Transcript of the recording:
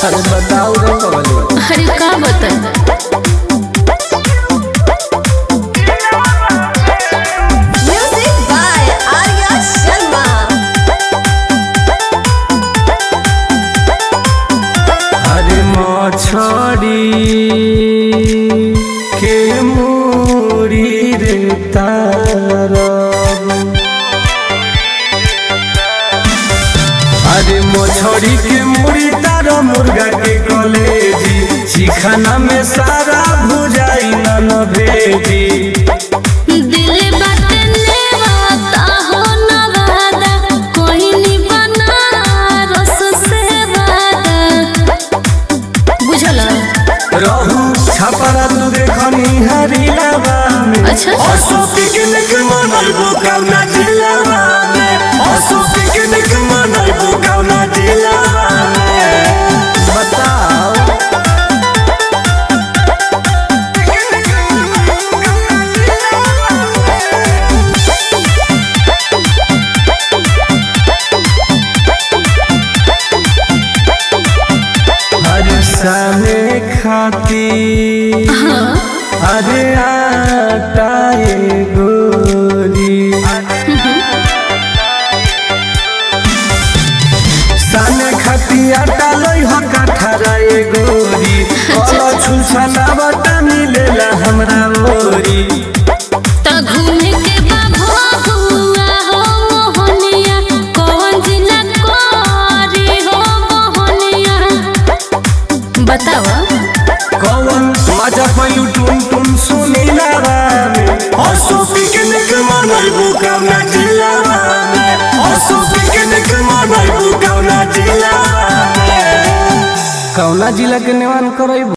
अरे बताओ रे कवली अरे का बताई Music by Arya Sharma. अरे मछड़ी के मूड़ी रे तारा अरे मछड़ी के मूड़ी तारा मुर्गा के कलेजी चिखना में सारा भुजाई न भेजी दिल बाटे लेवाता हो नवादा कोई नी बना रस से वादा बुझल रहू छपरा तू देखनी हरिलावा में अच्छा। असो पिकनिक मनैबो कौना जिलावा में असो पिकनिक मनैबो कौना जिलावा में बताओ हर सामे खाती अरे आटा ए गोरी साने खाती आटा लई हो कठरा ए गोरी कलो छुछना बटा मिलेला हमरा ओरी त घूमे के बाबा हुआ हो मोहनिया कौन जिला कोरी हो मोहनिया बतावा कौन मजा पयु टुन टुन सुनीला रामे हसो पिकनिक मनैबु कौना जिलावा में हसो पिकनिक मनैबु कौना जिलावा में कौना जिला के निवान करैबु